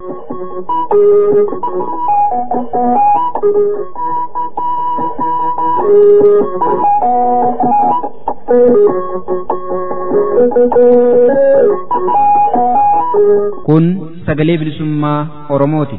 Kun sagalee bilisummaa Oromooti.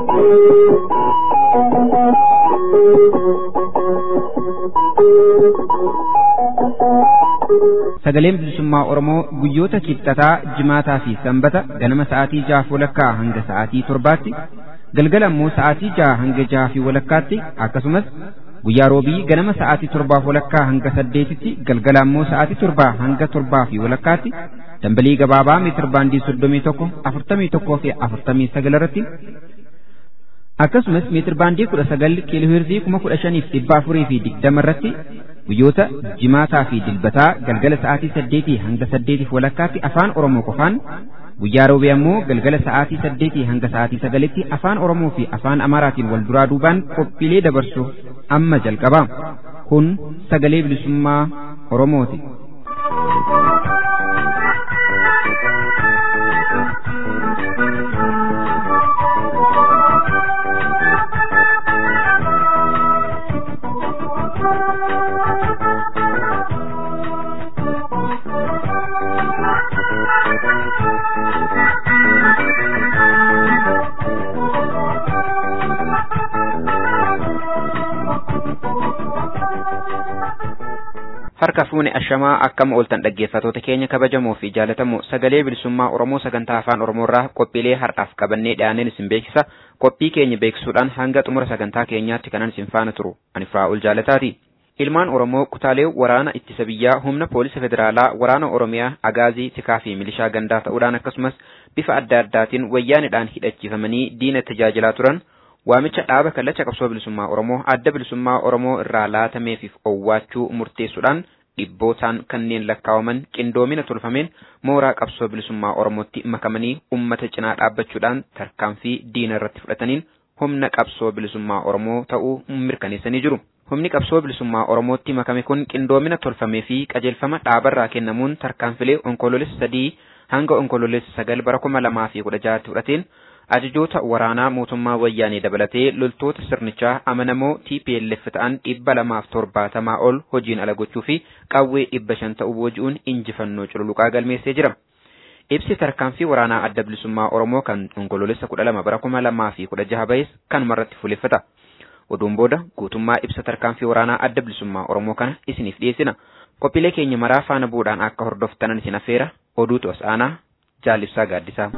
Sagaleen bilisummaa Oromoo guyyoota kibxataa, jimaataa fi sanbata ganama sa'aatii jaha walakkaa hanga sa'aatii torbaatti, galgala immoo sa'aatii jaha hanga jaha fi walakkaatti akkasumas guyyaa roobii ganama sa'aatii torbaa walakkaa hanga saddeetitti galgala immoo sa'aatii torbaa hanga torbaa fi walakkaatti dambalii gabaabaa meetir baandii soddomii tokko afurtamii tokkoo fi afurtamii sagal irratti akkasumas meetir baandii kudha sagal kiilooheerzii kuma kudha shaniif dhibba afurii fi digdama irratti guyyoota jimaataa fi dilbataa galgala sa'aatii saddeetii hanga saddeetiif walakkaatti afaan oromoo qofaan guyyaa roobii ammoo galgala sa'aatii saddeetii hanga sa'aatii sagalitti afaan oromoo fi afaan amaaraatiin wal duraa duubaan qophiilee dabarsu amma jalqaba kun sagalee bilisummaa oromooti. harka fuune ashamaa akkam ooltan dhaggeeffatoota keenya kabajamoo fi jaalatamoo sagalee bilisummaa oromoo sagantaa afaan oromoorraa qophiilee har'aaf qabannee dhiyaanneen isin beeksisa qophii keenya beeksisuudhaan hanga xumura sagantaa keenyaatti kanan isin faana turu ani firaa'ul jaalataati ilmaan oromoo kutaalee waraana ittisa biyyaa humna poolisa federaalaa waraana oromiyaa agaazii tikaa fi milishaa gandaa ta'uudhaan akkasumas bifa adda addaatiin wayyaanidhaan hidhachiifamanii diina tajaajilaa turan waamicha dhaaba kallacha qabsoo bilisummaa oromoo adda bilisummaa oromoo irraa laatameefiif owwaachuu murteessuudhaan dhibbootaan kanneen lakkaawaman qindoomina tolfameen mooraa qabsoo bilisummaa oromootti makamanii ummata cinaa dhaabbachuudhaan tarkaanfii diina irratti fudhataniin humna qabsoo bilisummaa oromoo ta'uu mirkaneessanii jiru. Humni qabsoo bilisummaa oromootti makame kun qindoomina tolfamee fi qajeelfama dhaabarraa kennamuun tarkaanfilee onkoloolessa sadii hanga onkoloolessa sagal bara kuma lamaa fi kudha jahatti fudhateen ajajoota waraanaa mootummaa wayyaanee dabalatee loltoota sirnichaa amanamoo TPLF ta'an dhibba lamaaf torbaatamaa ol hojiin ala gochuu fi qawwee dhibba shan ta'uu booji'uun injifannoo cululuqaa galmeessee jira. Ibsi tarkaanfii waraanaa adda bilisummaa Oromoo kan onkoloolessa kudha lama bara kuma lamaa fi kudha jaha ba'es kanumarratti fuuleffata. Oduun booda guutummaa ibsa tarkaanfii waraanaa adda bilisummaa Oromoo kana isiniif dhiyeessina. Qophiilee keenya maraa faana bu'uudhaan akka hordoftanan isin affeera oduutu as aanaa jaalibsaa gaaddisaa.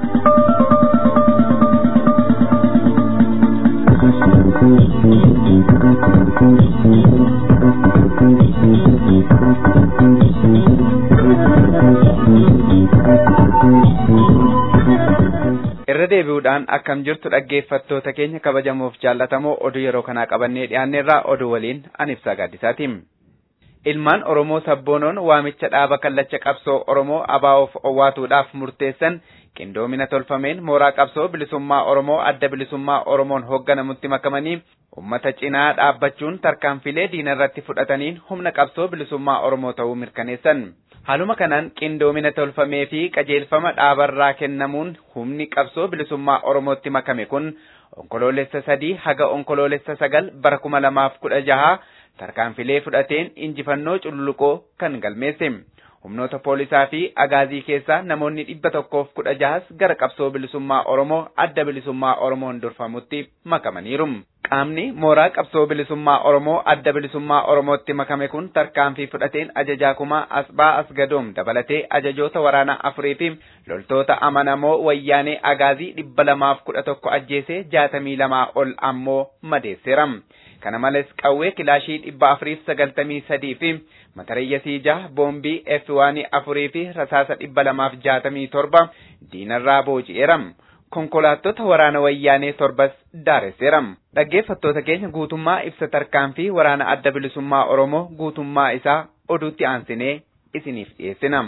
irra deebi'uudhaan akkam jirtu dhaggeeffattoota keenya kabajamoof jaallatamoo oduu yeroo kanaa qabannee dhiyaanneerraa oduu waliin anibsaa gaaddisaati. Ilmaan Oromoo sabboonoon waamicha dhaaba kallacha qabsoo Oromoo abaa'oof owwaatuudhaaf murteessan qindoomina tolfameen mooraa qabsoo bilisummaa Oromoo adda bilisummaa Oromoon hoogganamutti makamanii ummata cinaa dhaabbachuun tarkaanfilee diina irratti fudhataniin humna qabsoo bilisummaa Oromoo ta'uu mirkaneessan. Haaluma kanaan qindoomina tolfamee fi qajeelfama dhaabarraa kennamuun humni qabsoo bilisummaa Oromootti makame kun onkoloolessa sadii haga onkoloolessa sagal bara kuma lamaaf kudha jaha tarkaanfilee fudhateen injifannoo cululuqoo kan galmeesse. Humnoota poolisaa fi agaazii keessaa namoonni dhibba tokkoof kudha jahas gara qabsoo bilisummaa Oromoo adda bilisummaa Oromoon durfamutti makamaniiru. Qaamni mooraa qabsoo bilisummaa Oromoo adda bilisummaa Oromootti makame kun tarkaanfii fudhateen ajajaa kumaa Asbaa Asgadoom dabalatee ajajoota waraanaa afurii fi loltoota amanamoo wayyaanee agaazii dhibba lamaaf kudha tokko ajjeesee jaatamii lamaa ol ammoo madeesseera. Kana malees qawwee kilaashii dhibba afuriif sagaltamii sadii fi matareeyyasii jaha boombii F1 afurii fi rasaasa dhibba lamaaf jaatamii torba diinarraa booji'eera. konkolaattota waraana wayyaanee torbas daaresseera. Dhaggeeffattoota keenya guutummaa ibsa tarkaanfii waraana adda bilisummaa Oromoo guutummaa isaa oduutti aansinee isiniif dhiyeessina.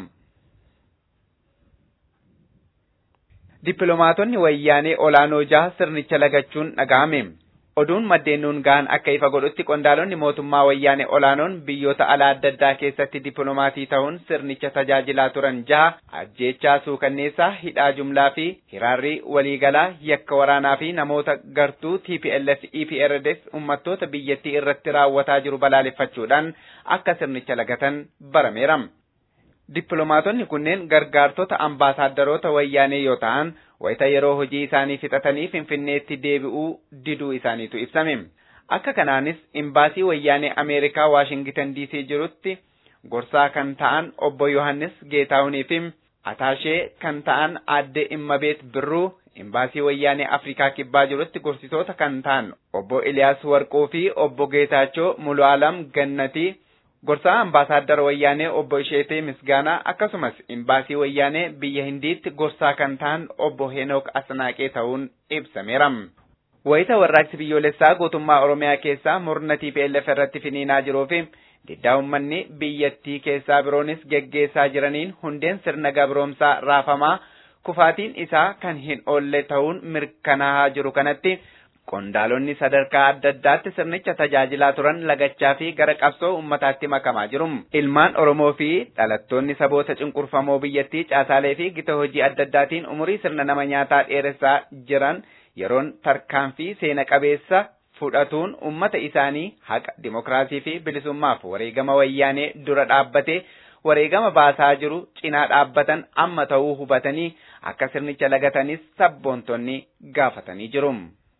Dippiloomaatonni wayyaanee olaanoo jaha sirnicha lagachuun dhaga'ame. Oduun maddeennuun gahan akka ifa godhutti qondaalonni mootummaa wayyaanee olaanoon biyyoota alaa adda addaa keessatti dippiloomaasii ta'uun sirnicha tajaajilaa turan jaha ajjeechaa suukanneessaa hidhaa jumlaa fi hiraarrii waliigalaa yakka waraanaa fi namoota gartuu TPLF EPRDF uummattoota biyyattii irratti raawwataa jiru balaaleffachuudhaan akka sirnicha lagatan barameera. Dippiloomaatonni kunneen gargaartota ambaasaadarota wayyaanee yoo ta'an wayita yeroo hojii isaanii fixatanii finfinneetti deebi'uu diduu isaaniitu ibsame. Akka kanaanis imbaasii wayyaanee Ameerikaa Waashingitan DC jirutti gorsaa kan ta'an obbo Yohannis Geetaahunii fi ataashee kan ta'an aadde Immabeet Birruu imbaasii wayyaanee Afrikaa kibbaa jirutti gorsitoota kan ta'an obbo Iliyaas Warquu fi obbo Geetaachoo Mulu'aalam Gannatii gorsaa ambaasaaddara wayyaanee obbo Isheetee Misgaanaa akkasumas imbaasii wayyaanee biyya Hindiitti gorsaa kan ta'an obbo Henook Asnaaqee ta'uun ibsameera. Wayita warraaqsi biyyoolessaa guutummaa Oromiyaa keessaa murna TPLF irratti finiinaa jiruu fi diddaa uummanni biyyattii keessaa biroonis geggeessaa jiraniin hundeen sirna gabroomsaa raafamaa kufaatiin isaa kan hin oolle ta'uun mirkanaa'aa jiru kanatti Qondaalonni sadarkaa adda addaatti sirnicha tajaajilaa turan lagachaa fi gara qabsoo uummataatti makamaa jiru. Ilmaan Oromoo fi dhalattoonni saboota cunqurfamoo biyyattii caasaalee fi gita hojii adda addaatiin umurii sirna nama nyaataa dheeressaa jiran yeroon tarkaanfii seena qabeessa fudhatuun uummata isaanii haqa dimokiraasii fi bilisummaaf wareegama wayyaanee dura dhaabbatee wareegama baasaa jiru cinaa dhaabbatan amma ta'uu hubatanii akka sirnicha lagatanis sabboontonni gaafatanii jiru.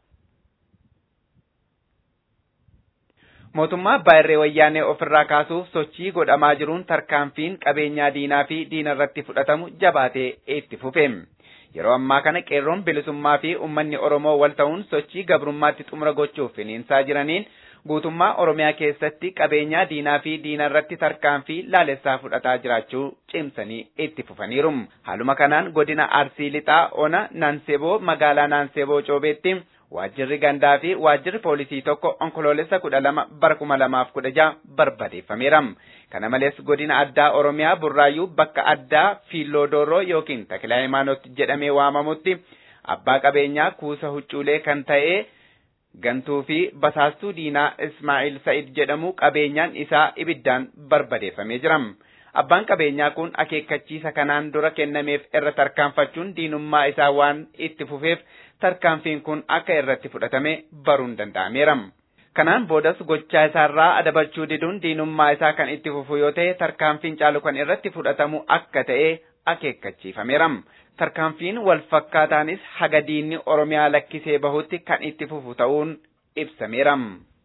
mootummaa abbaa irree wayyaanee ofirraa kaasuuf sochii godhamaa jiruun tarkaanfiin qabeenyaa diinaa fi diina irratti fudhatamu jabaatee itti fufe. Yeroo ammaa kana qeerroon bilisummaa fi uummanni Oromoo wal ta'uun sochii gabrummaatti xumura gochuuf finiinsaa jiraniin guutummaa Oromiyaa keessatti qabeenyaa diinaa fi diina irratti tarkaanfii laalessaa fudhataa jiraachuu cimsanii itti fufaniiru. Haaluma kanaan godina Arsii Lixaa Ona Naanseboo magaalaa Naanseboo Coobeetti waajjirri gandaa fi waajjirri poolisii tokko onkoloolessa kudha lama bara kuma lamaaf kudha jaha barbadeeffameera. Kana malees godina addaa Oromiyaa Burraayyuu bakka addaa Fiiloodooroo yookiin Takilaa Hayimaanot jedhamee waamamutti abbaa qabeenyaa kuusa huccuulee kan ta'e gantuu fi basaastuu diinaa Ismaa'il Sa'id jedhamu qabeenyaan isaa ibiddaan barbadeeffamee jira. Abbaan qabeenyaa kun akeekkachiisa kanaan dura kennameef irra tarkaanfachuun diinummaa isaa waan itti fufeef tarkaanfiin kun akka irratti fudhatame baruun danda'ameera. Kanaan boodas gochaa isaarraa adabachuu diduun diinummaa isaa kan itti fufu yoo ta'e tarkaanfiin caalu kan irratti fudhatamu akka ta'e akeekkachiifameera. Tarkaanfiin wal fakkaataanis haga diinni Oromiyaa lakkisee bahutti kan itti fufu ta'uun ibsameera.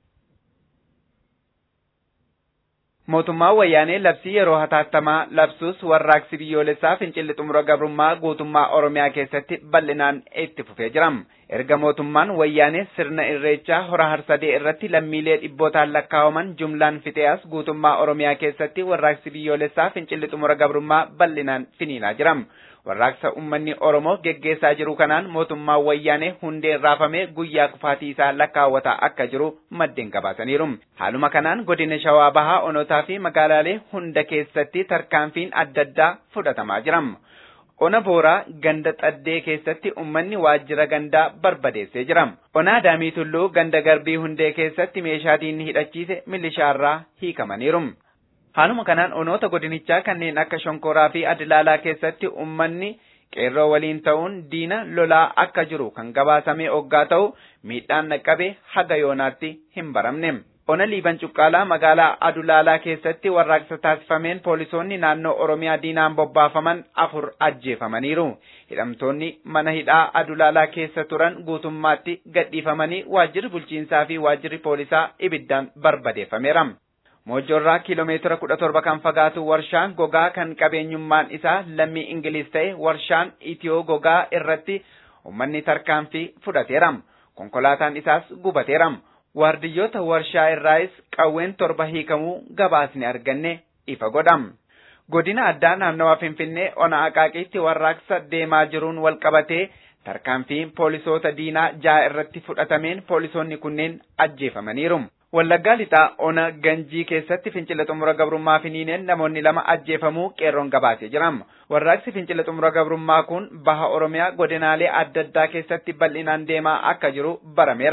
Mootummaan wayyaanee labsii yeroo hatattamaa labsuus warraaqsi biyyoolessaa fincilli xumura gabrummaa guutummaa Oromiyaa keessatti bal'inaan itti fufee jira. Erga mootummaan wayyaanee sirna irreechaa hora harsadee irratti lammiilee dhibbootaan lakkaawaman jumlaan fixeas guutummaa Oromiyaa keessatti warraaqsi biyyoolessaa fincilli xumura gabrummaa bal'inaan finiinaa jira. Warraaqsa uummanni Oromoo geggeessaa jiru kanaan mootummaan wayyaanee hundeen raafamee guyyaa kufaatii isaa lakkaawwataa akka jiru maddeen gabaasaniiru. Haaluma kanaan godina Shawaa Bahaa Onotaa fi magaalaalee hunda keessatti tarkaanfiin adda addaa fudhatamaa jira. Ona Booraa ganda Xaddee keessatti uummanni waajjira gandaa barbadeessee jira. Ona Adaamii Tulluu ganda Garbii Hundee keessatti meeshaa diinni hidhachiise milishaarraa hiikamaniiru. Haaluma kanaan onoota godinichaa kanneen akka Shonkoraa fi Adilaalaa keessatti uummanni qeerroo waliin ta'uun diina lolaa akka jiru kan gabaasame oggaa ta'u miidhaan naqqabe haga yoonaatti hin baramne. Ona Liiban Cuqqaalaa magaalaa Adulaalaa keessatti warraaqsa taasifameen poolisoonni naannoo Oromiyaa diinaan bobbaafaman afur ajjeefamaniiru. Hidhamtoonni mana hidhaa Adulaalaa keessa turan guutummaatti gadhiifamanii waajjirri bulchiinsaa fi waajjirri poolisaa ibiddaan barbadeeffameera. Moojjorraa kiiloomeetira kudha torba kan fagaatu warshaan gogaa kan qabeenyummaan isaa lammii Ingiliis ta'e warshaan Itiyoo gogaa irratti uummanni tarkaanfii fudhateera. Konkolaataan isaas gubateera. Waardiyyoota warshaa irraas qawween torba hiikamuu gabaasni arganne ifa godham. Godina addaa naannawaa Finfinnee ona Aqaaqiitti warraaqsa deemaa jiruun wal qabatee tarkaanfiin poolisoota diinaa ja'a irratti fudhatameen poolisoonni kunneen ajjeefamaniiru. Wallaggaa lixaa ona ganjii keessatti fincila xumura gabrummaa finiineen namoonni lama ajjeefamuu qeerroon gabaasee jira. Warraaqsi fincila xumura gabrummaa kun baha Oromiyaa godinaalee adda addaa keessatti bal'inaan deemaa akka jiru barameera.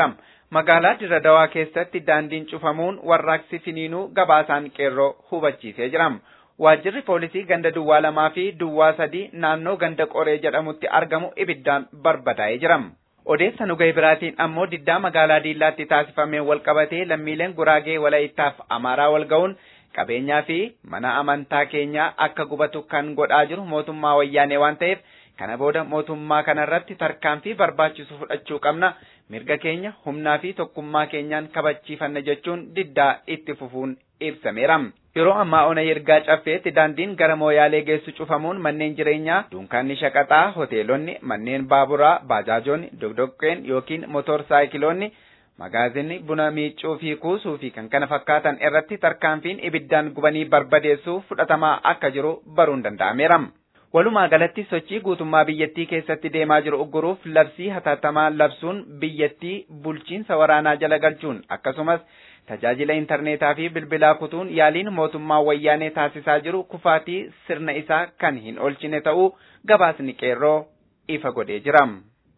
magaalaa Dirre Dawaa keessatti daandiin cufamuun warraaqsi finiinuu gabaasaan qeerroo hubachiisee jira. Waajjirri poolisii ganda duwwaa lamaa fi duwwaa sadii naannoo ganda qoree jedhamutti argamu ibiddaan barbadaa'ee jira. Odeessa nu ga'e biraatiin ammoo diddaa magaalaa Diillaatti taasifamee wal qabatee lammiileen Guraagee Walayittaaf Amaaraa wal ga'uun qabeenyaa fi mana amantaa keenyaa akka gubatu kan godhaa jiru mootummaa wayyaanee waan ta'eef kana booda mootummaa kanarratti tarkaanfii barbaachisu fudhachuu qabna mirga keenya humnaa fi tokkummaa keenyaan kabachiifanna jechuun diddaa itti fufuun ibsameera. Yeroo ammaa ona ergaa caffeetti daandiin gara mooyaalee geessu cufamuun manneen jireenyaa, dunkaanni shaqaxaa, hoteelonni, manneen baaburaa, baajaajonni, dogdoqqeen yookiin motorsaayikiloonni, magaazinni buna miicuu fi kuusuu fi kan kana fakkaatan irratti tarkaanfiin ibiddaan gubanii barbadeessuu fudhatamaa akka jiru baruun danda'ameera. Walumaa galatti sochii guutummaa biyyattii keessatti deemaa jiru ugguruuf labsii hatattamaa labsuun biyyattii bulchiinsa waraanaa jala galchuun akkasumas tajaajila intarneetaa fi bilbilaa kutuun yaaliin mootummaa wayyaanee taasisaa jiru kufaatii sirna isaa kan hin oolchine ta'uu gabaasni qeerroo ifa godhee jira.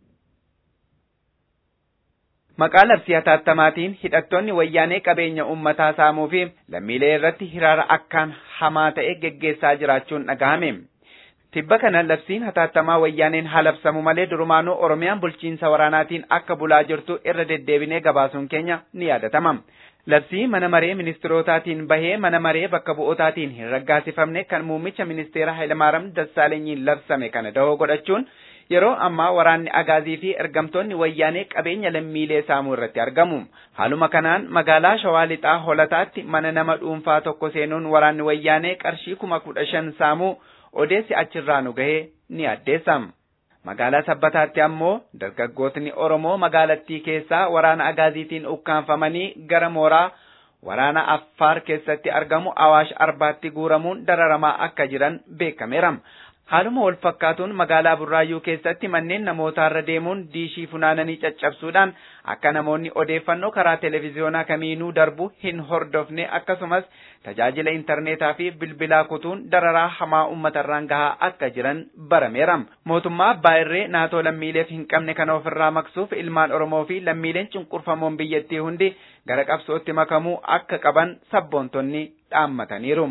Maqaa labsii hatattamaatiin hidhattoonni wayyaanee qabeenya uummataa saamuu fi lammiilee irratti hiraara akkaan hamaa ta'e geggeessaa jiraachuun dhagahame. Tibba kana labsiin hatattamaa wayyaaneen haa labsamu malee durumaanuu Oromiyaan bulchiinsa waraanaatiin akka bulaa jirtu irra deddeebinee gabaasuun keenya ni yaadatama. Labsii mana maree ministeerotaatiin bahee mana maree bakka bu'ootaatiin hin raggaasifamne kan muummicha ministeera Hayilamaariyaam Dassaalenyiin labsame kana dahoo godhachuun yeroo ammaa waraanni agaazii fi ergamtoonni wayyaanee qabeenya lammiilee saamuu irratti argamu. Haaluma kanaan magaalaa Shawaa Lixaa Holataatti mana nama dhuunfaa tokko seenuun waraanni wayyaanee qarshii kuma kudha shan saamuu odeessi achirraa nu gahee ni addeessa. Magaalaa Sabbataatti ammoo dargaggootni Oromoo magaalattii keessaa waraana agaaziitiin ukkaanfamanii gara mooraa waraana Affaar keessatti argamu Awaash Arbaatti guuramuun dararamaa akka jiran beekameera. Haaluma wal fakkaatuun magaalaa Burraayyuu keessatti manneen namootaarra deemuun diishii funaananii caccabsuudhaan akka namoonni odeeffannoo karaa televiziyoonaa kamiinuu darbu hin hordofne akkasumas tajaajila intarneetaa fi bilbilaa kutuun dararaa hamaa uummatarraan gahaa akka jiran barameera. Mootummaa abbaa irree naatoo lammiileef hin qabne kana ofirraa maksuuf ilmaan Oromoo fi lammiileen cunqurfamoon biyyattii hundi gara qabsootti makamuu akka qaban sabboontonni dhaammataniiru.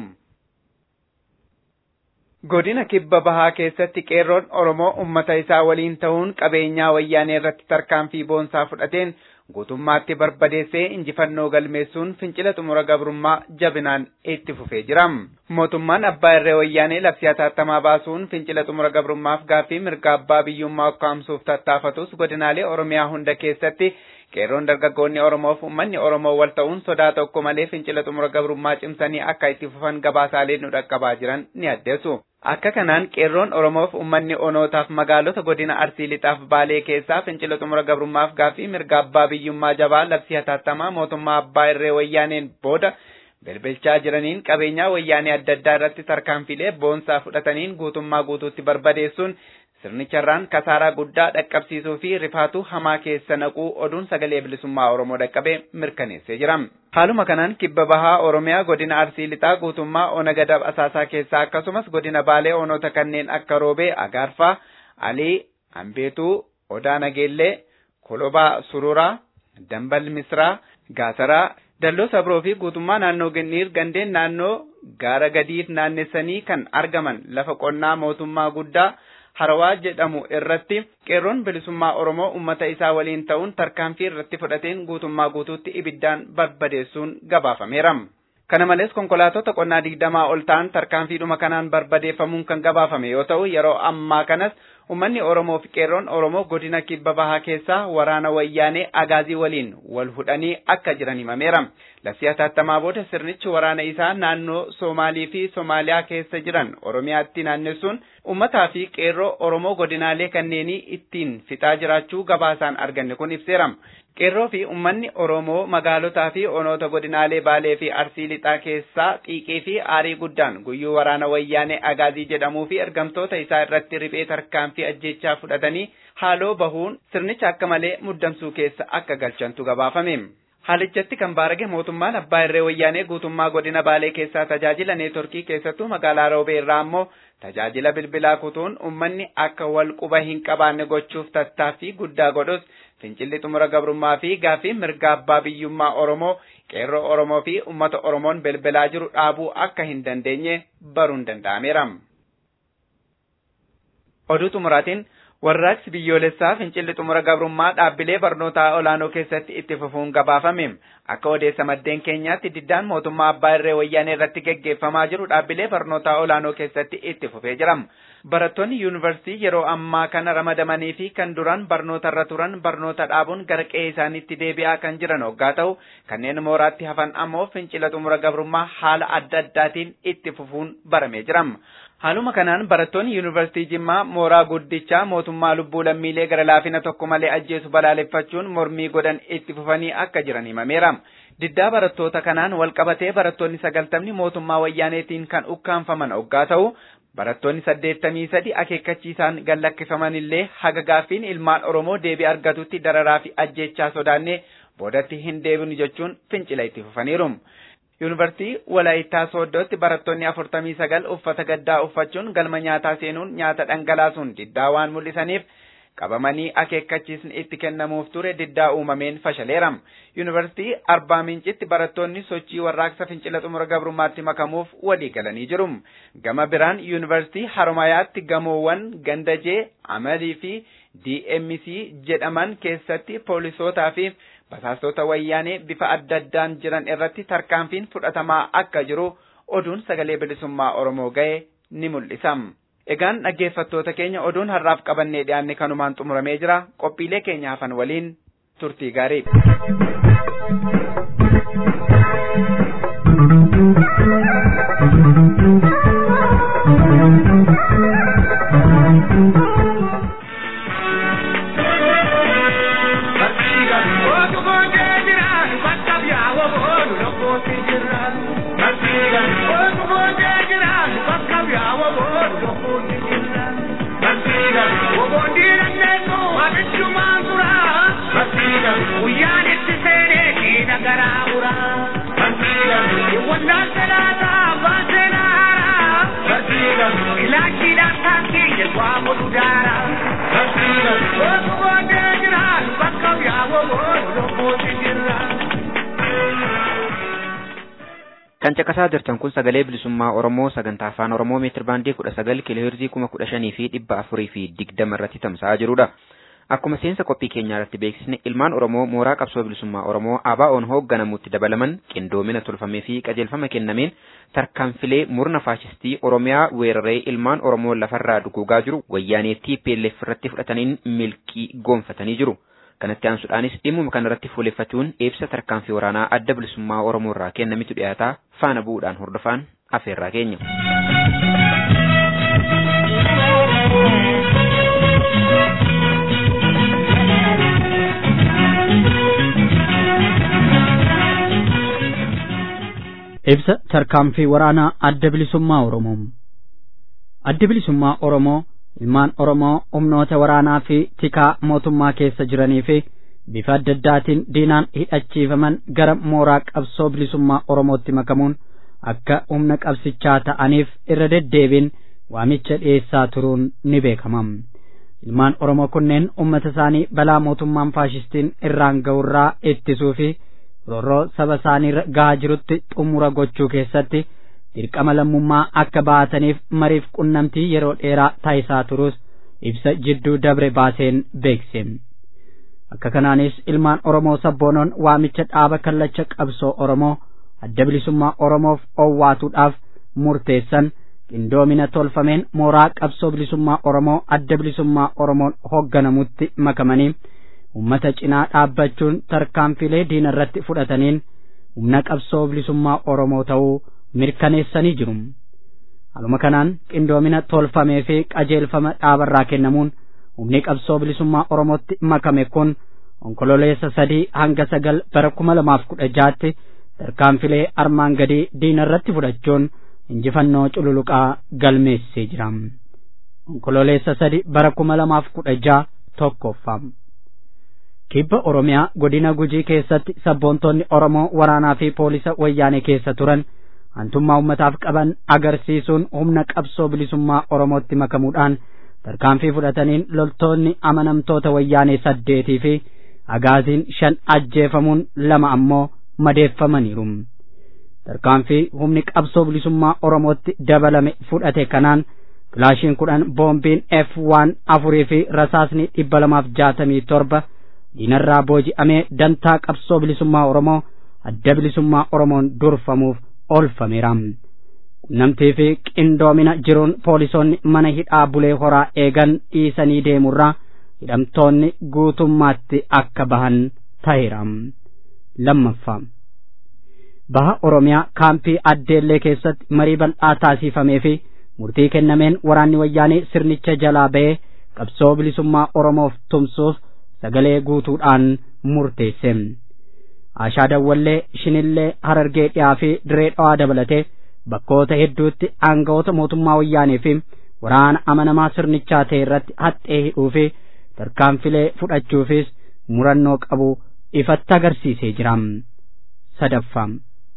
Godina kibba bahaa keessatti qeerroon Oromoo uummata isaa waliin ta'uun qabeenyaa wayyaanee irratti tarkaanfii boonsaa fudhateen guutummaatti barbadeessee injifannoo galmeessuun fincila xumura gabrummaa jabinaan itti fufee jira. Mootummaan abbaa irree wayyaanee labsii hatattamaa baasuun fincila xumura gabrummaaf gaaffii mirga abbaa biyyummaa ukkaamsuuf tattaafatus godinaalee Oromiyaa hunda keessatti qeerroon dargaggoonni Oromoof uummanni Oromoo wal ta'uun sodaa tokko malee fincila xumura gabrummaa cimsanii akka itti fufan gabaasaalee nu dhaqqabaa jiran ni addeessu. Akka kanaan qeerroon Oromoof uummanni onootaaf magaalota godina Arsii Lixaaf Baalee keessaa fincila xumura gabrummaaf gaaffii mirga abbaa biyyummaa jabaa labsii hatattamaa mootummaa abbaa irree wayyaaneen booda bilbilchaa jiraniin qabeenyaa wayyaanee adda addaa irratti tarkaanfilee boonsaa fudhataniin guutummaa guutuutti barbadeessuun sirnicharraan kasaaraa guddaa dhaqqabsiisuu fi rifaatuu hamaa keessa naquu oduun sagalee bilisummaa Oromoo dhaqqabee mirkaneessee jira. Haaluma kanaan kibba bahaa Oromiyaa godina Arsii Lixaa guutummaa ona gadab asaasaa keessaa akkasumas godina Baalee onoota kanneen akka Roobee, Agaarfaa, Alii, Ambeetuu, Odaa Nageellee, Kolobaa Sururaa, Dambal Misraa, Gaasaraa, Dalloo Sabroo fi guutummaa naannoo Ginniir gandeen naannoo gaara gadiif naannessanii kan argaman lafa qonnaa mootummaa guddaa harawaa jedhamu irratti qeerroon bilisummaa Oromoo uummata isaa waliin ta'uun tarkaanfii irratti fudhateen guutummaa guutuutti ibiddaan barbadeessuun gabaafameera. Kana malees konkolaattota qonnaa digdamaa ol ta'an tarkaanfiidhuma kanaan barbadeeffamuun kan gabaafame yoo ta'u yeroo ammaa kanas Uummanni Oromoo fi qeerroon Oromoo godina kibba bahaa keessaa waraana wayyaanee agaazii waliin wal hudhanii akka jiran himameera. Labsii hatattamaa booda sirnichi waraana isaa naannoo Somaalii fi Somaaliyaa keessa jiran Oromiyaatti naannessuun uummataa fi qeerroo Oromoo godinaalee kanneenii ittiin fixaa jiraachuu gabaasaan arganne kun ibseera. Qeerroo fi uummanni Oromoo magaalotaa fi onoota godinaalee Baalee fi Arsii Lixaa keessaa xiiqii fi aarii guddaan guyyuu waraana wayyaanee agaazii jedhamuu fi ergamtoota isaa irratti riphee tarkaanfii ajjechaa fudhatanii haaloo bahuun sirnicha akka malee muddamsuu keessa akka galchantu gabaafame. Haalichatti kan baarage mootummaan abbaa irree wayyaanee guutummaa godina Baalee keessaa tajaajila neetworkii keessattuu magaalaa Roobee irraa ammoo tajaajila bilbilaa kutuun uummanni akka wal quba hin qabaanne gochuuf tattaaffii guddaa godhus fincilli xumura gabrummaa fi gaafii mirga abbaa biyyummaa Oromoo qeerroo Oromoo fi uummata Oromoon bilbilaa jiru dhaabuu akka hin dandeenye baruun danda'ameera. Oduu xumuraatiin warraaqsi biyyoolessaa fincilli xumura gabrummaa dhaabbilee barnootaa olaanoo keessatti itti fufuun gabaafame akka odeessa maddeen keenyaatti diddaan mootummaa abbaa irree wayyaanee irratti geggeeffamaa jiru dhaabbilee barnootaa olaanoo keessatti itti fufee jira. Barattoonni yuunivarsiitii yeroo ammaa kana ramadamanii fi kan duraan barnoota irra turan barnoota dhaabuun gara qe'ee isaaniitti deebi'aa kan jiran hoggaa ta'u kanneen mooraatti hafan ammoo fincila xumura gabrummaa haala adda addaatiin itti fufuun baramee jira. Haaluma kanaan barattoonni yuunivarsiitii Jimmaa mooraa guddichaa mootummaa lubbuu lammiilee gara laafina tokko malee ajjeesu balaaleffachuun mormii godhan itti fufanii akka jiran himameera. Diddaa barattoota kanaan walqabatee barattoonni sagaltamni mootummaa wayyaaneetiin kan ukkaanfaman hoggaa ta'u barattoonni saddeettamii sadi akeekkachiisaan gallakkifaman illee haga gaaffiin ilmaan Oromoo deebii argatutti dararaa fi ajjeechaa sodaannee boodatti hin deebinu jechuun fincila itti fufaniiru. Yuunivarsiitii Walaayittaa Sooddootti barattoonni afurtamii sagal uffata gaddaa uffachuun galma nyaataa seenuun nyaata dhangalaasuun diddaa waan mul'isaniif qabamanii akeekkachiisni itti kennamuuf ture diddaa uumameen fashaleera. Yuunivarsiitii Arbaa Mincitti barattoonni sochii warraaqsa fincila xumura gabrummaatti makamuuf walii galanii jiru. Gama biraan Yuunivarsiitii Haromayaatti gamoowwan Gandajee, Amalii fi DMC jedhaman keessatti poolisootaa fi basaastota wayyaanee bifa adda addaan jiran irratti tarkaanfiin fudhatamaa akka jiru oduun sagalee bilisummaa Oromoo ga'e ni mul'isa. Egaan dhaggeeffattoota keenya oduun har'aaf qabannee dhiyaanne kanumaan xumuramee jira. Qophiilee keenya hafan waliin turtii gaarii. Kan caqasaa jirtan kun sagalee bilisummaa Oromoo sagantaa afaan Oromoo meetir baandii kudha sagal kiilooheerzii kuma kudha shanii fi dhibba afurii fi digdama irratti tamsa'aa jirudha. Akkuma seensa qophii keenyaa irratti beeksisne ilmaan Oromoo mooraa qabsoo bilisummaa Oromoo ABO'n hoogganamutti dabalaman qindoomina tolfamee fi qajeelfama kennameen tarkaanfilee murna faashistii Oromiyaa weeraree ilmaan Oromoo lafarraa duguugaa jiru wayyaanee TPLF irratti fudhataniin milkii goonfatanii jiru. Kanatti aansuudhaanis dhimmuma kanarratti fuuleffachuun ibsa tarkaanfii waraanaa adda bilisummaa Oromoo irraa kennamitu dhiyaataa faana bu'uudhaan hordofaan afeerraa keenya. Ibsa tarkaanfii waraanaa adda bilisummaa Oromoo. Adda bilisummaa Oromoo ilmaan Oromoo humnoota waraanaa fi tikaa mootummaa keessa jiranii fi bifa adda addaatiin diinaan hidhachiifaman gara mooraa qabsoo bilisummaa Oromootti makamuun akka humna qabsichaa ta'aniif irra deddeebiin waamicha dhiyeessaa turuun ni beekama. Ilmaan Oromoo kunneen uummata isaanii balaa mootummaan faashistiin irraan ga'urraa ittisuu fi roorroo saba isaanii gahaa jirutti xumura gochuu keessatti dirqama lammummaa akka baataniif mariif qunnamtii yeroo dheeraa taasisaa turus ibsa jidduu dabre baaseen beekse. Akka kanaanis ilmaan Oromoo sabboonoon waamicha dhaaba kallacha qabsoo Oromoo adda bilisummaa Oromoof owwaatuudhaaf murteessan qindoomina tolfameen mooraa qabsoo bilisummaa Oromoo adda bilisummaa Oromoon hoogganamutti makamanii ummata cinaa dhaabbachuun tarkaanfilee diina irratti fudhataniin humna qabsoo bilisummaa Oromoo ta'uu mirkaneessanii jiru. Haaluma kanaan qindoomina tolfamee fi qajeelfama dhaabarraa kennamuun humni qabsoo bilisummaa Oromootti makame kun onkololeessa sadii hanga sagal bara kuma lamaaf kudha jaatti tarkaanfilee armaan gadii diina irratti fudhachuun injifannoo cululuqaa galmeessee jira. Onkololeessa sadi bara kuma lamaaf kudha jaa tokkoffaa. kibba oromiyaa godina gujii keessatti sabboontonni oromoo waraanaa fi poolisa wayyaanee keessa turan hantummaa ummataaf qaban agarsiisuun humna qabsoo bilisummaa oromootti makamuudhaan tarkaanfii fudhataniin loltoonni amanamtoota wayyaanee saddeetii fi agaaziin shan ajjeefamuun lama ammoo madeeffamaniiru tarkaanfii humni qabsoo bilisummaa oromootti dabalame fudhate kanaan kilaashiin kudhan boombiin f waan afurii fi rasaasni dhibba lamaaf jaatamii torba diinarraa booji'amee dantaa qabsoo bilisummaa oromoo adda bilisummaa oromoon durfamuuf oolfameera qunnamtii fi qindoomina jiruun poolisoonni mana hidhaa bulee horaa eegan dhiisanii deemurraa hidhamtoonni guutummaatti akka bahan ta'eera lammaffaa baha oromiyaa kaampii addeellee keessatti marii bal'aa taasifamee fi murtii kennameen waraanni wayyaanee sirnicha jalaa ba'ee qabsoo bilisummaa oromoof tumsuuf sagalee guutuudhaan murteesse ashaa dawwallee shinillee harargee dhiyaa fi diree dhawaa dabalatee bakkoota hedduutti aangawoota mootummaa wayyaanee fi waraana amanamaa sirnichaa ta'e irratti haxxee hidhuu fi tarkaanfilee fudhachuufis murannoo qabu ifatti agarsiisee jira sadaffaa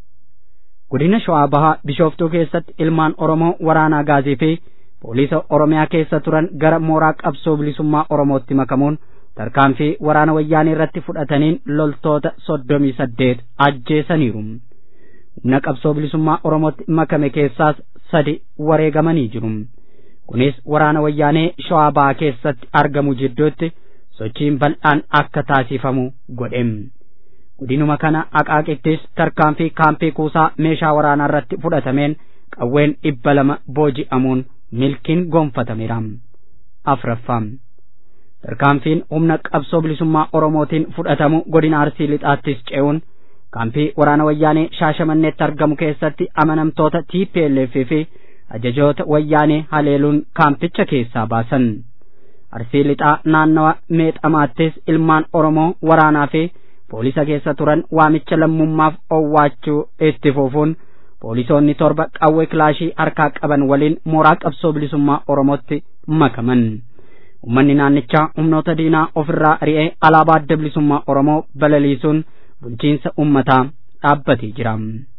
godina shawaa bahaa bishooftuu keessatti ilmaan oromoo waraanaa gaazii fi poolisa oromiyaa keessa turan gara mooraa qabsoo bilisummaa oromootti makamuun tarkaanfii waraana wayyaanee irratti fudhataniin loltoota soddomii saddeet ajjeesaniiru humna qabsoo bilisummaa oromootti makame keessaas sadi wareegamanii jiru kunis waraana wayyaanee shawaa bahaa keessatti argamu jidduutti sochiin bal'aan akka taasifamu godhe godinuma kana aqaaqittis tarkaanfii kaampii kuusaa meeshaa waraanaa irratti fudhatameen qawween dhibba lama booji'amuun milkiin gonfatameera afraffaa tarkaanfiin humna qabsoo bilisummaa oromootiin fudhatamu godina arsii lixaattis ce'uun kaampii waraana wayyaanee shaashamanneetti argamu keessatti amanamtoota TPLF fi ajajoota wayyaanee haleeluun kaampicha keessaa baasan arsii lixaa naannawa meexamaattis ilmaan oromoo waraanaa fi poolisa keessa turan waamicha lammummaaf owwaachuu itti fufuun poolisoonni torba qawwee kilaashii harkaa qaban waliin mooraa qabsoo bilisummaa oromootti makaman ummanni naannichaa humnoota diinaa ofirraa ari'ee alaabaa adda bilisummaa oromoo balaliisuun bulchiinsa ummataa dhaabbatee jira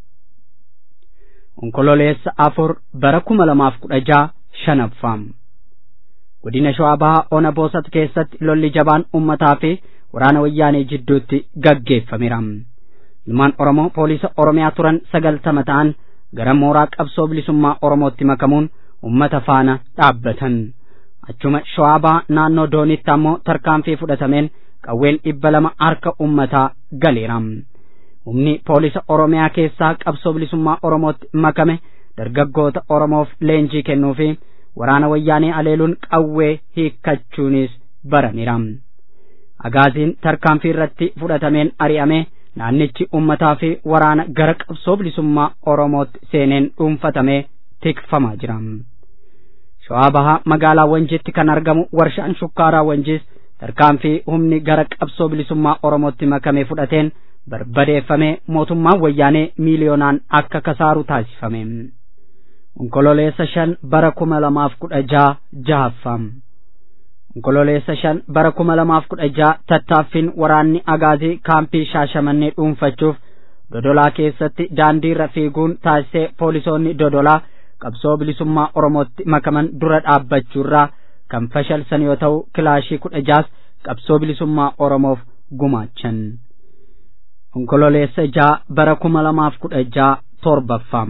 onkololeessa afur bara kuma lamaaf kudha jaha shanaffaa godina shawaa bahaa ona boosat keessatti lolli jabaan ummataa fi waraana wayyaanee jidduutti gaggeeffameera ilmaan oromoo poolisa oromiyaa turan sagaltama ta'an gara mooraa qabsoo bilisummaa oromootti makamuun ummata faana dhaabbatan achuma shawaa bahaa naannoo doonitti ammoo tarkaanfii fudhatameen qawween dhibba lama harka ummataa galeera humni poolisa oromiyaa keessaa qabsoo bilisummaa oromootti makame dargaggoota oromoof leenjii kennuu fi waraana wayyaanee aleeluun qawwee hiikkachuunis barameera agaaziin tarkaanfii irratti fudhatameen ari'ame naannichi ummataa fi waraana gara qabsoo bilisummaa oromootti seeneen dhuunfatamee tikfamaa jira shawaa bahaa magaalaa wanjiitti kan argamu warshaan shukkaaraa wanjiis tarkaanfii humni gara qabsoo bilisummaa oromootti makame fudhateen barbadeeffamee mootummaan wayyaanee miiliyoonaan akka kasaaru taasifame onkololeessa shan bara kuma lamaaf kudha jaha jahaffaa onkololeessa shan bara kuma lamaaf kudha jaha tattaaffiin waraanni agaazii kaampii shaashamannee dhuunfachuuf dodolaa keessatti daandiirra fiiguun taasisee poolisoonni dodolaa qabsoo bilisummaa oromootti makaman dura dhaabbachuurraa kan fashalsan yoo ta'u kilaashii kudha jaas qabsoo bilisummaa oromoof gumaachan onkololeessa jaha bara kuma lamaaf kudha jaha torbaffaa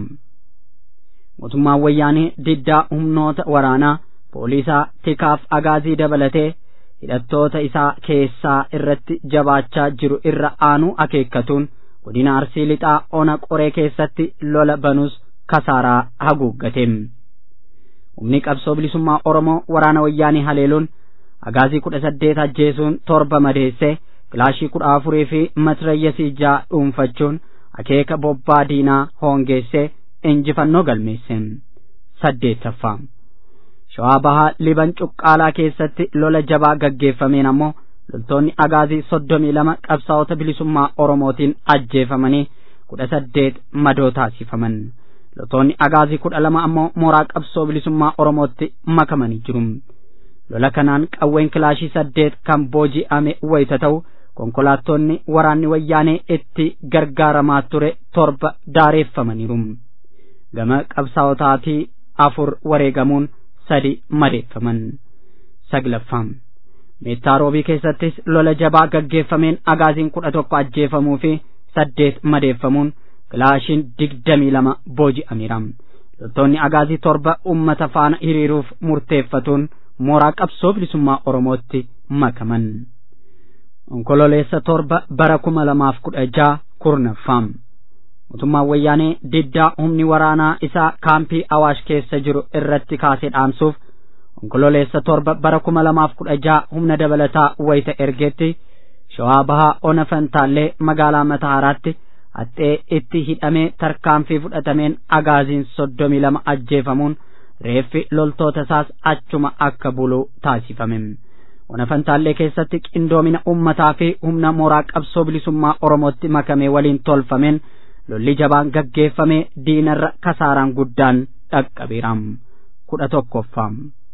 mootummaan wayyaanee diddaa humnoota waraanaa poolisaa tikaaf agaazii dabalatee hidhattoota isaa keessaa irratti jabaachaa jiru irra aanuu akeekkatuun godina arsii lixaa ona qoree keessatti lola banus kasaaraa haguuggate humni qabsoo bilisummaa oromoo waraana wayyaanii haleeluun agaazii kudha saddeet ajjeesuun torba madeesse kilaashii kudha afurii fi matrayyasii jaha dhuunfachuun akeeka bobbaa diinaa hoongeesse injifannoo galmeesse saddeettaffaa shawaa bahaa liban cuqqaalaa keessatti lola jabaa gaggeeffameen ammoo loltoonni agaazii soddomii lama qabsaa'ota bilisummaa oromootiin ajjeefamanii kudha saddeet madoo taasifaman loltoonni agaazii kudha lama ammoo mooraa qabsoo bilisummaa oromootti makamanii jiru lola kanaan qawween kilaashii saddeet kan booji'ame wayita ta'u konkolaattonni waraanni wayyaanee itti gargaaramaa ture torba daareeffamaniiru gama qabsaa'otaatii afur wareegamuun sadi madeeffaman saglaffaa meettaa roobii keessattis lola jabaa gaggeeffameen agaaziin kudha tokko ajjeefamuu fi saddeet madeeffamuun kilaashiin digdamii lama booji'ameera loltoonni agaazii torba ummata faana hiriiruuf murteeffatuun mooraa qabsoo bilisummaa oromootti makaman onkololeessa torba bara kuma lamaaf kudha jaha kurnaffaa mootummaan wayyaanee diddaa humni waraanaa isaa kaampii awaash keessa jiru irratti kaasee dhaamsuuf onkololeessa torba bara kuma lamaaf kudha jaha humna dabalataa wayita ergeetti shawaa bahaa ona fantaallee magaalaa mataaraatti haxxee itti hidhamee tarkaanfii fudhatameen agaaziin soddomii lama ajjeefamuun reeffi loltoota isaas achuma akka bulu taasifame ona fantaallee keessatti qindoomina ummataa fi humna mooraa qabsoo bilisummaa oromootti makamee waliin tolfameen lolli jabaan gaggeeffamee diinarra kasaaraan guddaan dhaqqabeera kudha tokkoffaa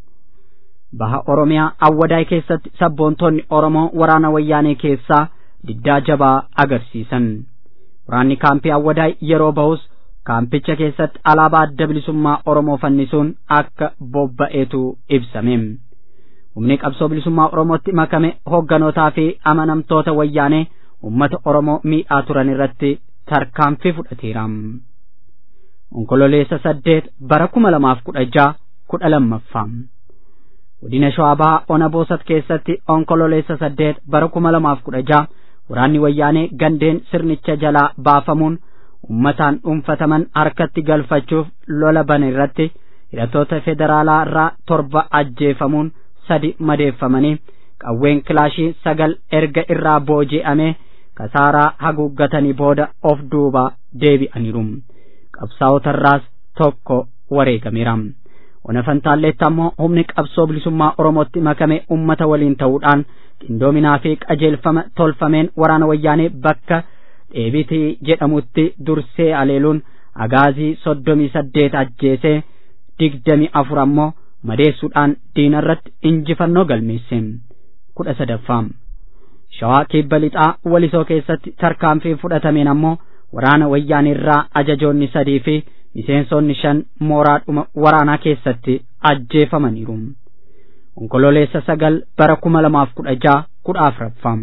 baha oromiyaa awwadaay keessatti sabboontonni oromoo waraana wayyaanee keessaa diddaa jabaa agarsiisan waraanni kaampii awwadaay yeroo bahus kaampicha keessatti alaabaa adda bilisummaa oromoo fannisuun akka bobba'eetu ibsame humni qabsoo bilisummaa oromootti makame hogganootaa fi amanamtoota wayyaanee ummata oromoo miidhaa turan irratti tarkaanfii fudhateera onkololeessa saddeet bara kuma lamaaf kudha jaha kudha lammaffaa godina shawaa ona boosat keessatti onkololeessa saddeet bara kuma lamaaf kudha jaha waraanni wayyaanee gandeen sirnicha jalaa baafamuun ummataan dhuunfataman harkatti galfachuuf lola bane irratti hidhattoota federaalaa irraa torba ajjeefamuun sadi madeeffamanii qawween kilaashii sagal erga irraa booji'amee kasaaraa haguuggatanii booda of duuba deebi'aniiru qabsaa'otarraas tokko wareegameera ona fantaalleetti ammoo humni qabsoo bilisummaa oromootti makame ummata waliin ta'uudhaan qindoominaa fi qajeelfama tolfameen waraana wayyaanee bakka dheebitii jedhamutti dursee aleeluun agaazii soddomii saddeet ajjeesee digdami afur ammoo madeessuudhaan diinarratti injifannoo galmeesse kudha sadaffaa shawaa kibba lixaa walisoo keessatti tarkaanfii fudhatameen ammoo waraana wayyaanirraa ajajoonni sadii fi miseensonni shan mooraadhuma waraanaa keessatti ajjeefamaniiru onkololeessa sagal bara kuma lamaaf kudha jaha kudha afuraffaa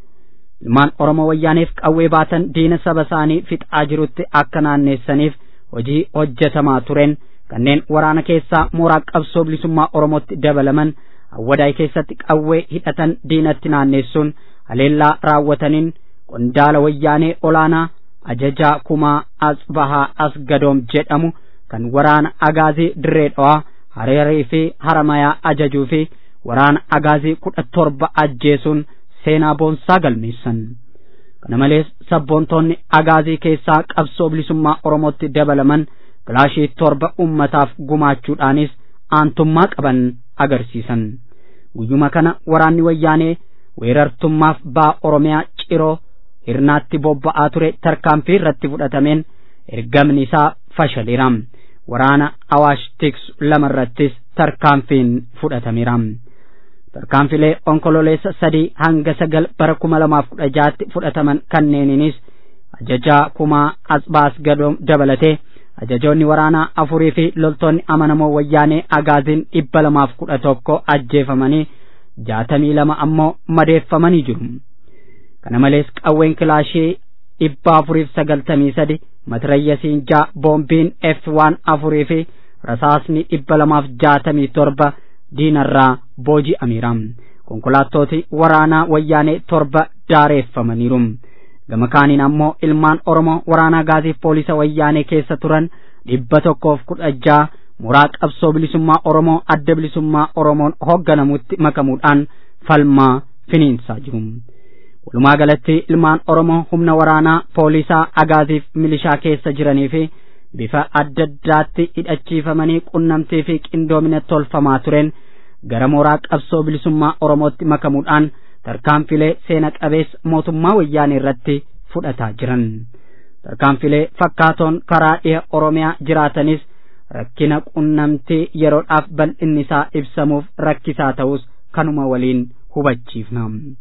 ilmaan oromoo wayyaaneef qawwee baatan diina saba isaanii fixaa jirutti akka naanneessaniif hojii hojjetamaa tureen kanneen waraana keessaa mooraa qabsoo bilisummaa oromootti dabalaman awwadaay keessatti qawwee hidhatan diinatti naanneessuun haleellaa raawwataniin qondaala wayyaanee olaanaa ajajaa kumaa asbahaa asgadoom jedhamu kan waraana agaazii dirree dhawaa hareerii fi haramayaa ajajuu fi waraana agaazii kudha torba ajjeesuun seenaa boonsaa galmeessan kana malees sabboontoonni agaazii keessaa qabsoo bilisummaa oromootti dabalaman kilaashii torba ummataaf gumaachuudhaanis aantummaa qaban agarsiisan guyyuma kana waraanni wayyaanee weerartummaaf baa oromiyaa ciroo hirnaatti bobba'aa ture tarkaanfii irratti fudhatameen ergamni isaa fashaleera waraana awaash tiksu lama irrattis tarkaanfiin fudhatameera tarkaanfilee onkololeessa sadii hanga sagal bara kuma lamaaf kudha jaatti fudhataman kanneeniinis ajajaa kumaa asbaas gadoom dabalatee ajajoonni waraanaa afurii fi loltoonni amanamoo wayyaanee agaaziin dhibba lamaaf kudha tokko ajjeefamanii jaatamii lama ammoo madeeffamanii jiru kana malees qawween kilaashii dhibba afuriif sagaltamii sadi matirayyasiin jaa boombiin f waan afurii fi rasaasni dhibba lamaaf jaatamii torba diinarraa booji'ameera konkolaattooti waraanaa wayyaanee torba daareeffamaniiru gama kaaniin ammoo ilmaan oromoo waraanaa gaasiif poolisa wayyaanee keessa turan dhibba tokkoof kudha jaha mooraa qabsoo bilisummaa oromoo adda bilisummaa oromoon hoogganamutti makamuudhaan falmaa finiinsaa jiru walumaa galatti ilmaan oromoo humna waraanaa poolisaa agaaziif milishaa keessa jiranii fi bifa adda addaatti hidhachiifamanii qunnamtii fi qindoomina tolfamaa tureen gara mooraa qabsoo bilisummaa oromootti makamuudhaan tarkaanfilee seena qabeessa mootummaa wayyaanee irratti fudhataa jiran tarkaanfilee fakkaatoon karaa dhiha oromiyaa jiraatanis rakkina qunnamtii yeroodhaaf bal'inni isaa ibsamuuf rakkisaa ta'us kanuma waliin hubachiifna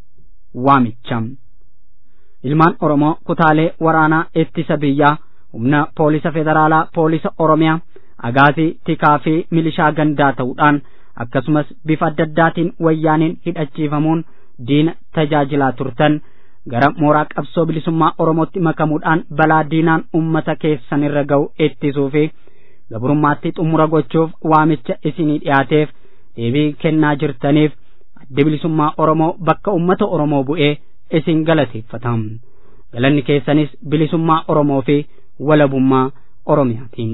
waamicha ilmaan oromoo kutaalee waraanaa ittisa biyyaa humna poolisa federaalaa poolisa oromiyaa agaazii tikaa fi milishaa gandaa ta'uudhaan akkasumas bifa adda addaatiin wayyaaniin hidhachiifamuun diina tajaajilaa turtan gara mooraa qabsoo bilisummaa oromootti makamuudhaan balaa diinaan ummata keessan irra ga'u ittisuu fi gabrummaatti xumura gochuuf waamicha isinii dhiyaateef deebii kennaa jirtaniif addi bilisummaa oromoo bakka ummata oromoo bu'ee isin galateeffata galanni keessanis bilisummaa oromoo fi walabummaa oromiyaatiin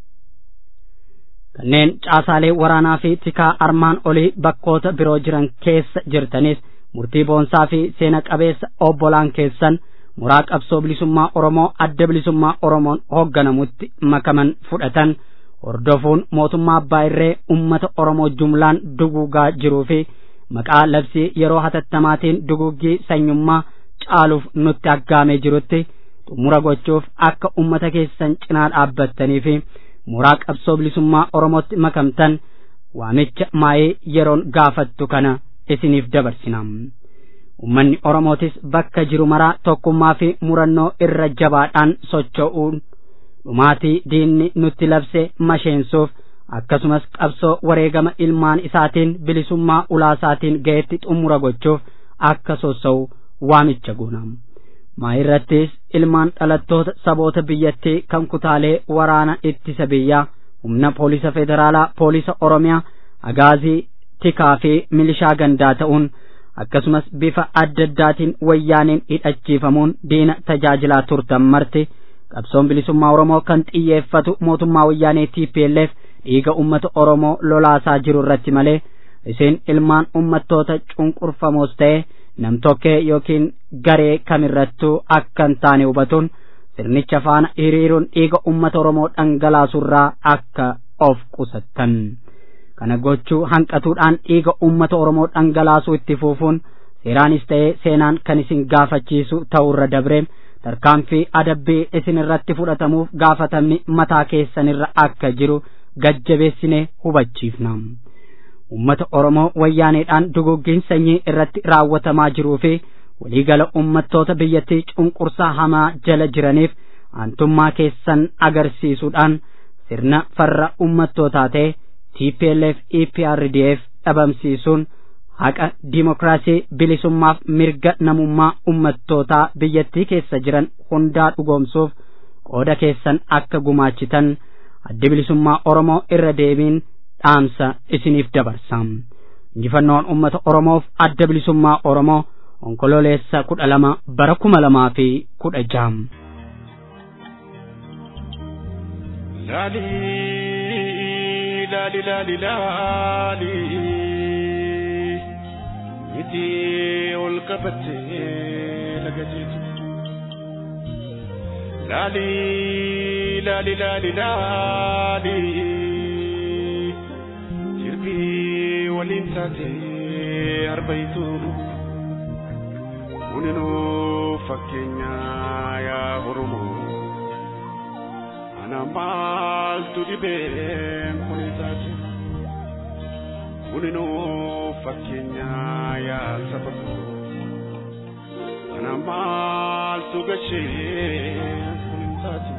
kanneen caasaalee waraanaa fi tikaa armaan olii bakkoota biroo jiran keessa jirtanis murtii boonsaa fi seena qabeessa obbolaan keessan muraa qabsoo bilisummaa oromoo adda bilisummaa oromoon hoogganamutti makaman fudhatan hordofuun mootummaa abbaa irree ummata oromoo jumlaan duguugaa jiruu fi maqaa labsii yeroo hatattamaatiin duguggii sanyummaa caaluuf nutti aggaamee jirutti xumura gochuuf akka ummata keessan cinaa dhaabbattanii fi muraa qabsoo bilisummaa oromootti makamtan waamicha maayee yeroon gaafattu kana isiniif dabarsina ummanni oromootis bakka jiru maraa tokkummaa fi murannoo irra jabaadhaan socho'uun dhumaatii diinni nutti labse masheensuuf akkasumas qabsoo wareegama ilmaan isaatiin bilisummaa ulaasaatiin ga'etti xumura gochuuf akka sossa'u waamicha goona maayirrattis ilmaan dhalattoota saboota biyyattii kan kutaalee waraana ittisa biyyaa humna poolisa federaalaa poolisa oromiyaa agaazii tikaa fi milishaa gandaa ta'uun akkasumas bifa adda addaatiin wayyaaniin hidhachiifamuun diina tajaajilaa turtan marti qabsoon bilisummaa oromoo kan xiyyeeffatu mootummaa wayyaanee TPLF dhiiga ummata oromoo lolaasaa jiru irratti malee isin ilmaan ummattoota cunqurfamoos ta'e namtokkee yookiin garee kamirrattuu akka hin taane hubatuun sirnicha faana hiriiruun dhiiga ummata oromoo dhangalaasurraa akka of qusattan kana gochuu hanqatuudhaan dhiiga ummata oromoo dhangalaasuu itti fuufuun seeraanis ta'ee seenaan kan isin gaafachiisu ta'urra dabree tarkaanfii adabbii isin irratti fudhatamuuf gaafatamni mataa keessanirra akka jiru gajjabeessine hubachiifna. ummata oromoo wayyaaneedhaan duguggiin sanyii irratti raawwatamaa jiruu fi waliigala ummattoota biyyattii cunqursaa hamaa jala jiraniif aantummaa keessan agarsiisuudhaan sirna farra ummattootaa ta'e TPLF EPRDF dhabamsiisuun haqa dimokiraasii bilisummaaf mirga namummaa ummattootaa biyyattii keessa jiran hundaa dhugoomsuuf qooda keessan akka gumaachitan addi bilisummaa oromoo irra deebiin dhaamsa isiniif dabarsa injifannoon ummata oromoof adda bilisummaa oromoo onkololeessa kudha lama bara kuma lamaa fi kudha jaha laali laali laali miti ol qabattee laga jeetu laali laali laali laali jirbii waliin taatee arbaitu kuninuu fakkeenya yaa oromoo ana maaltu dhibeen kun taate kuninuu fakkeenya yaa saba koo ana maaltu gashee kun taate.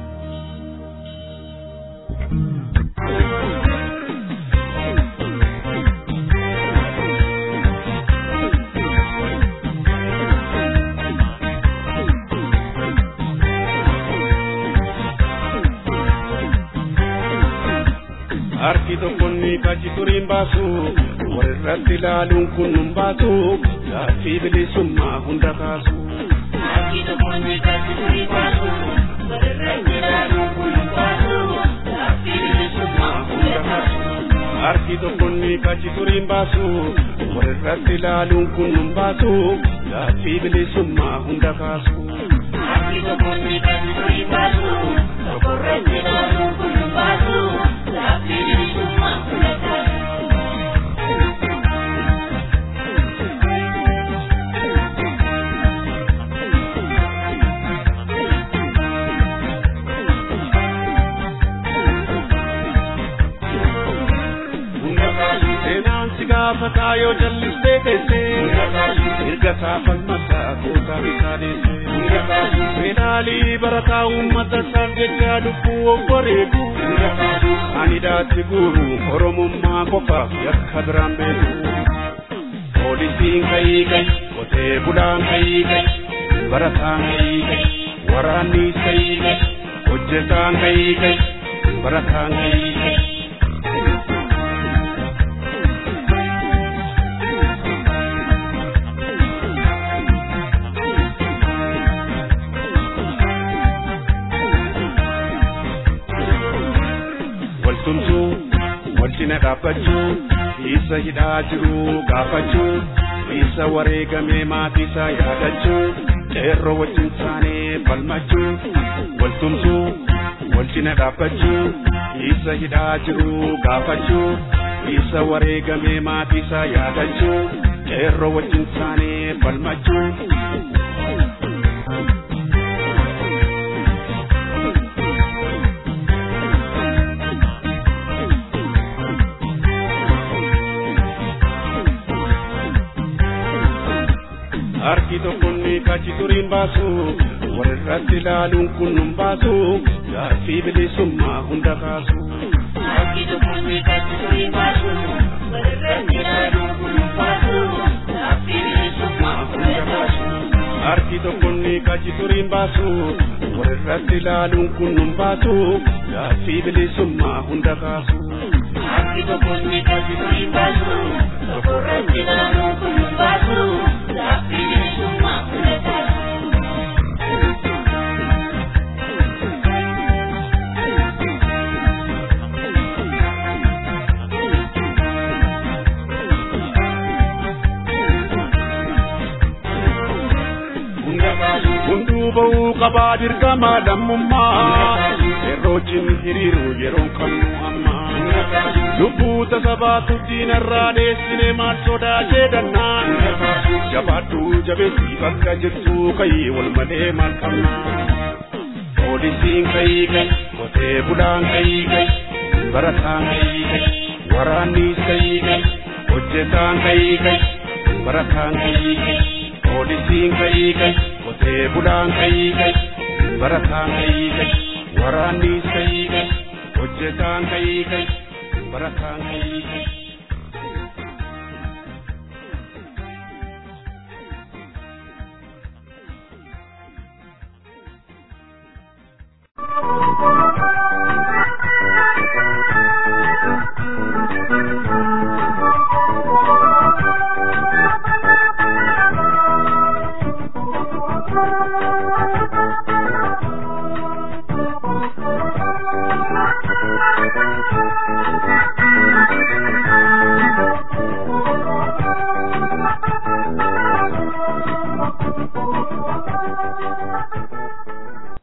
harki tokkonni kachi turiin baasu walirratti ilaaluun kun nun baasu gaaffii bilisummaa hunda kaasu. Harki tokkonni kachi turiin baasu walirratti ilaaluun kun nun baasu gaaffii bilisummaa hunda kaasu. Harki tokkonni kachi turiin baasu walirratti ilaaluun kun nun baasu gaaffii bilisummaa hunda kaasu. Harki tokkonni kachi turiin baasu walirratti ilaaluun kun nun baasu. gaafataa yoo jallistee teessee mirgasaa falmasaa gootaa bitaa deesse fedhaalii barataa uummata isaaf jecha lubbuu obboreetu ani daatti guuru oromummaa qofaaf yakka biraan beeku poolisiin kayii kayi qotee bulaan kayii kayi barataan kayii kayi waraannis kayii kayi hojjetaan kayii kayi barataan kayii kayi waltumsuu walcina dhaabbachuu isa hidhaa jiru gaafachuu isa wareegamee maatiisaa yaadachuu qeerroo wajjin saanee falmachuu waltumsuu walcina dhaabbachuu isa hidhaa jiru gaafachuu isa wareegamee maatiisaa yaadachuu qeerroo wajjin saanee falmachuu harki tokkoon kachi turiin baasu walirratti ilaaluun kun nun baasu gaaffii bilisummaa hunda kaasu. Harki tokkoon kachi turiin baasu walirratti ilaaluun kun nun baasu gaaffii bilisummaa hunda kaasu. Harki tokkoon kachi turiin baasu walirratti ilaaluun kun nun baasu gaaffii bilisummaa hunda kaasu. Harki tokkoon kachi turiin baasu walirratti ilaaluun kun nun baasu gaaffii bilisummaa hunda kaasu. Hunduu ba'uu qabaa dirqama lammummaa yerootiin hiriiru yeroon kamuu ammaa lubbuu tasabaatu diinarraa dheessine maal sodaatee dannaan jabaadhuu jabeessii bakka jirtu kayii wal malee maal qabnaa poolisiin kayii kayi qotee bulaan kayii kayi barataan kayii kayi waraannis kayii kayi hojjetaan kayii kayi barataan kayii kayi poolisiin kayii kayi qotee bulaan kayii kayi barataan kayii kayi waraannis kayii kayi hojjetaan kayii kayi barataan kayii kayi.